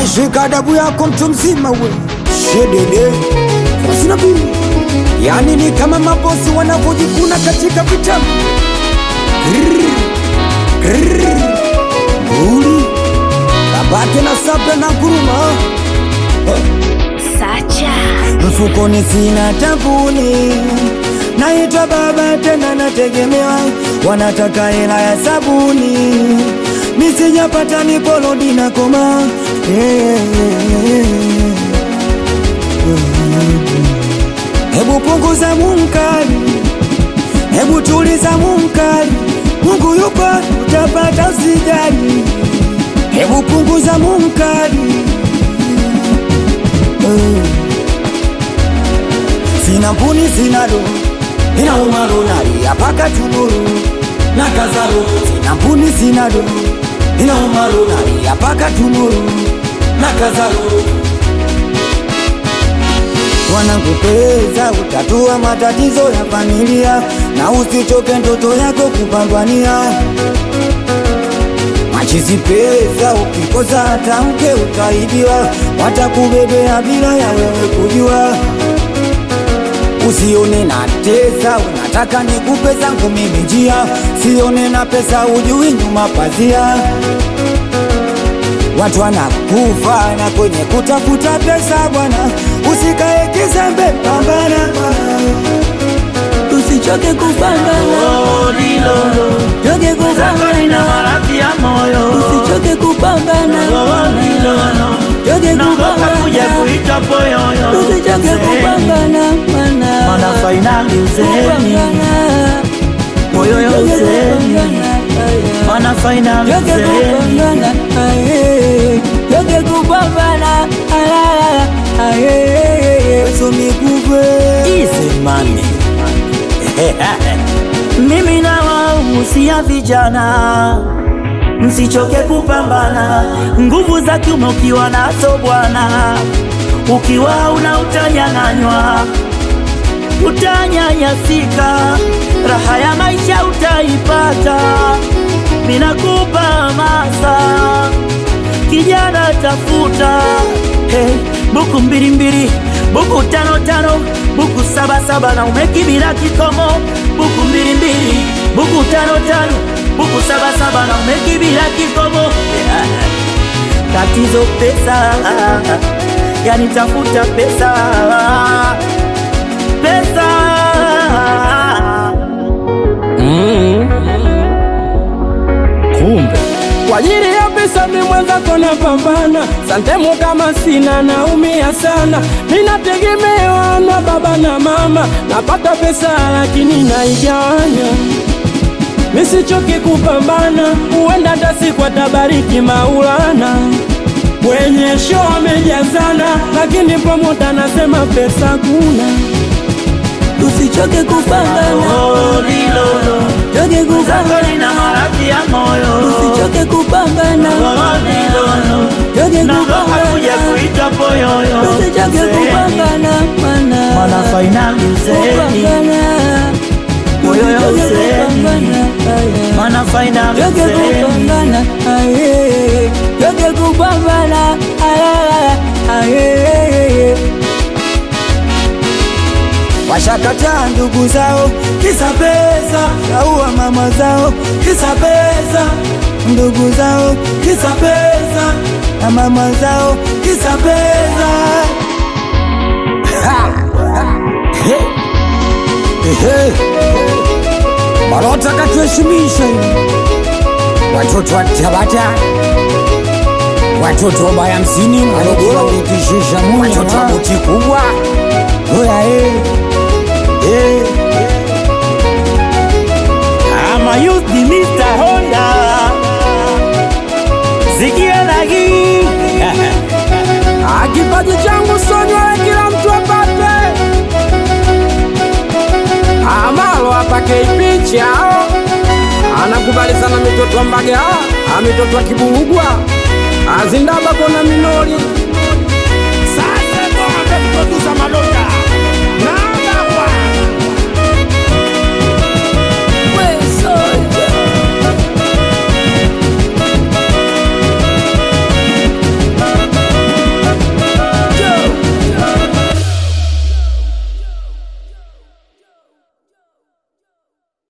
shika adabu yako mtu mzima we shedede sina bili yani ni kama mabosi wanavyojikuna katika vitabu uli kabake na sabra na kuruma Sacha mfukoni sina tabuni naitwa baba tena nategemewa wanataka hela ya sabuni misijapata nikolodi na koma hebu punguza munkari hebu tuliza munkari mungu yupo utapata usijali hebu punguza munkari Eh. sina mpuni sina do ina umaru nalia paka tunuru na kazaro sina mpuni sina do ina umaru nalia paka tunuru na kazaro wanakupeza utatua matatizo ya familia na usichoke ndoto yako kupambania machizi pesa ukikosa hata mke utaibiwa watakubebea bila ya wewe kujua usione na tesa unataka nikupe zangu mimi njia sione na pesa ujui nyuma pazia watu wanakufa na kwenye kutafuta pesa bwana usikae kizembe pambana usichoke kupambana choke kupambana usichoke kupambana choke kupambana usichoke kupambana mana Mana fainali uzeni kupambana moyo yo uzeni Mana fainali Yoke uzeni kupambana, aye. Yoke kupambana, alala, aye. Yesu nikupe. Easy money Mimi na wahusia vijana msichoke kupambana, nguvu za kiume ukiwa nazo bwana, ukiwa una utanyang'anywa, utanyanyasika, raha ya maisha utaipata. Minakupa hamasa kijana, tafuta hey, buku mbili mbili, buku tano tano, buku saba saba na umekibila kikomo, buku mbili mbili, buku tano tano, buku saba saba na umekibila kikomo yeah. Tatizo pesa, yani tafuta pesa, pesa kumbe kwa ajili ya pesa mi mwenzako napambana santemu kama sina naumia sana minategemewa na baba na mama napata pesa lakini naigawanya misichoki kupambana huenda hata siku atabariki maulana kwenye show amejazana lakini promota nasema pesa kuna Usichoke kupambana, oh, lilolo choke zako kupambana, lina maradhi ya moyo usichoke kupambana, oh, lilolo choke nagoka kuja kupambana, kuita poyoyo usichoke kupambana, mana mana fainali uzeni kupambana, Moyo ya usichoke uzeni. kupambana, aye. mana fainali Yoke uzeni kupambana, aye. Yoke kupambana, alala, aye. Washakataa ndugu zao kisa pesa, kaua mama zao kisa pesa, ndugu zao kisa pesa, na mama zao kisa pesa. Ha! He! Ehe! Malota katuheshimisha watoto wa Tabata, watoto wa baya hamsini Morogoro, watoto wa buti kubwa oya eh. Eh. ama youth ni Mr. Honda zikia lagi Ah, kipaji changu sonywe kila mtu apate amalo apake ipicha anakubali sana mitoto wa Mbaga ah, mitoto wa Kibugwa azindaba kona minori sasa kwa producer Malolo